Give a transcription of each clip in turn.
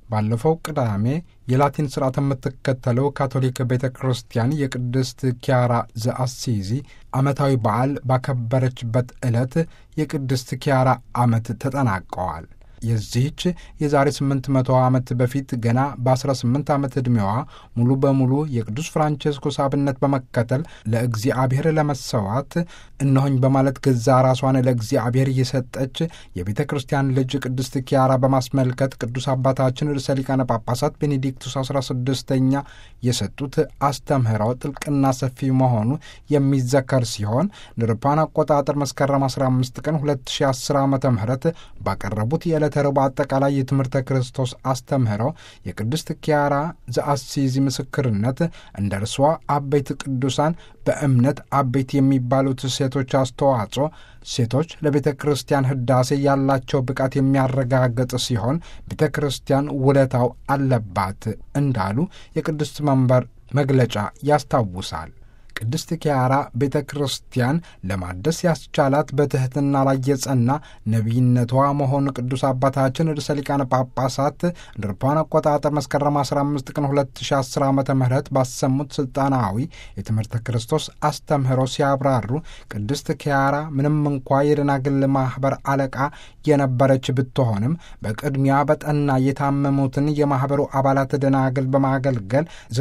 ባለፈው ቅዳሜ የላቲን ስርዓት የምትከተለው ካቶሊክ ቤተ ክርስቲያን የቅድስት ኪያራ ዘአሲዚ ዓመታዊ በዓል ባከበረችበት ዕለት የቅድስት ኪያራ ዓመት ተጠናቀዋል። የዚህች የዛሬ 800 ዓመት በፊት ገና በ18 ዓመት ዕድሜዋ ሙሉ በሙሉ የቅዱስ ፍራንቼስኮስ አብነት በመከተል ለእግዚአብሔር ለመሰዋት እነሆኝ በማለት ገዛ ራሷን ለእግዚአብሔር እየሰጠች የቤተ ክርስቲያን ልጅ ቅድስት ኪያራ በማስመልከት ቅዱስ አባታችን ርዕሰ ሊቃነ ጳጳሳት ቤኔዲክቱስ 16ኛ የሰጡት አስተምህረው ጥልቅና ሰፊ መሆኑ የሚዘከር ሲሆን ንርፓን አቆጣጠር መስከረም 15 ቀን 2010 ዓ ም ባቀረቡት የዕለተ ረቡዕ አጠቃላይ የትምህርተ ክርስቶስ አስተምህረው የቅድስት ኪያራ ዘአሲዚ ምስክርነት እንደ እርሷ አበይት ቅዱሳን በእምነት አበይት የሚባሉት ሴቶች አስተዋጽኦ ሴቶች ለቤተ ክርስቲያን ሕዳሴ ያላቸው ብቃት የሚያረጋግጥ ሲሆን ቤተ ክርስቲያን ውለታው አለባት እንዳሉ የቅድስት መንበር መግለጫ ያስታውሳል። ቅድስት ኪያራ ቤተ ክርስቲያን ለማደስ ያስቻላት በትሕትና ላይ የጸና ነቢይነቷ መሆኑ ቅዱስ አባታችን ርዕሰ ሊቃነ ጳጳሳት እንደ አውሮፓውያን አቆጣጠር መስከረም 15 ቀን 2010 ዓ ም ባሰሙት ሥልጣናዊ የትምህርተ ክርስቶስ አስተምህሮ ሲያብራሩ ቅድስት ኪያራ ምንም እንኳ የደናግል ማኅበር አለቃ የነበረች ብትሆንም በቅድሚያ በጠና የታመሙትን የማኅበሩ አባላት ደናግል በማገልገል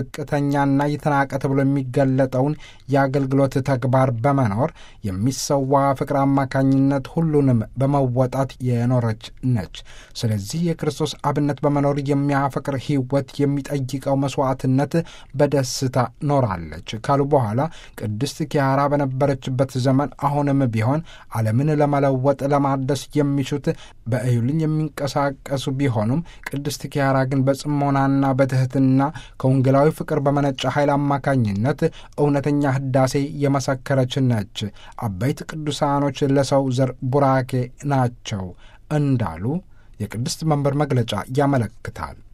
ዝቅተኛና የተናቀ ተብሎ የሚገለጠውን የአገልግሎት ተግባር በመኖር የሚሰዋ ፍቅር አማካኝነት ሁሉንም በመወጣት የኖረች ነች። ስለዚህ የክርስቶስ አብነት በመኖር የሚያፈቅር ሕይወት የሚጠይቀው መሥዋዕትነት በደስታ ኖራለች ካሉ በኋላ ቅድስት ኪያራ በነበረችበት ዘመን አሁንም ቢሆን ዓለምን ለመለወጥ ለማደስ የሚሹት በእዩልኝ የሚንቀሳቀሱ ቢሆኑም ቅድስት ኪያራ ግን በጽሞናና በትሕትና ከወንጌላዊ ፍቅር በመነጨ ኃይል አማካኝነት እውነተኛ ህዳሴ የመሰከረች ነች። አበይት ቅዱሳኖች ለሰው ዘር ቡራኬ ናቸው እንዳሉ የቅድስት መንበር መግለጫ ያመለክታል።